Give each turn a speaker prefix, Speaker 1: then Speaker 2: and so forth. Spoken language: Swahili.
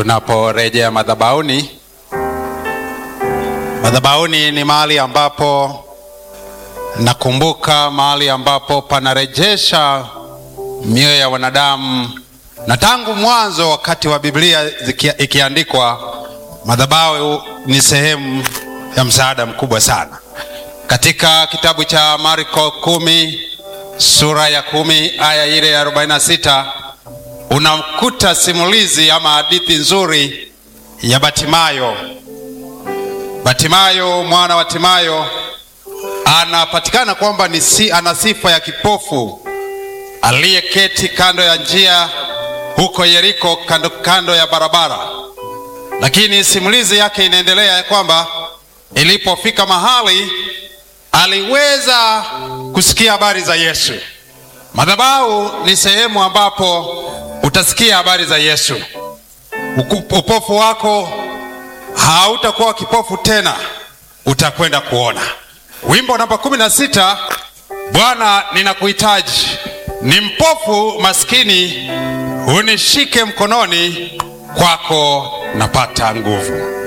Speaker 1: Tunaporejea madhabahuni, madhabahuni ni mahali ambapo nakumbuka, mahali ambapo panarejesha mioyo ya wanadamu, na tangu mwanzo, wakati wa Biblia zikia- ikiandikwa, madhabahu ni sehemu ya msaada mkubwa sana. Katika kitabu cha Marko kumi sura ya kumi aya ile ya 46 unamkuta simulizi ama hadithi nzuri ya Batimayo. Batimayo mwana wa Timayo anapatikana kwamba ni si, ana sifa ya kipofu aliyeketi kando ya njia huko Yeriko, kando, kando ya barabara. Lakini simulizi yake inaendelea ya kwamba ilipofika mahali aliweza kusikia habari za Yesu. Madhabahu ni sehemu ambapo utasikia habari za Yesu. Uku- Upofu wako hautakuwa kipofu tena, utakwenda kuona. Wimbo namba kumi na sita, Bwana ninakuhitaji, ni mpofu maskini, unishike mkononi, kwako napata nguvu.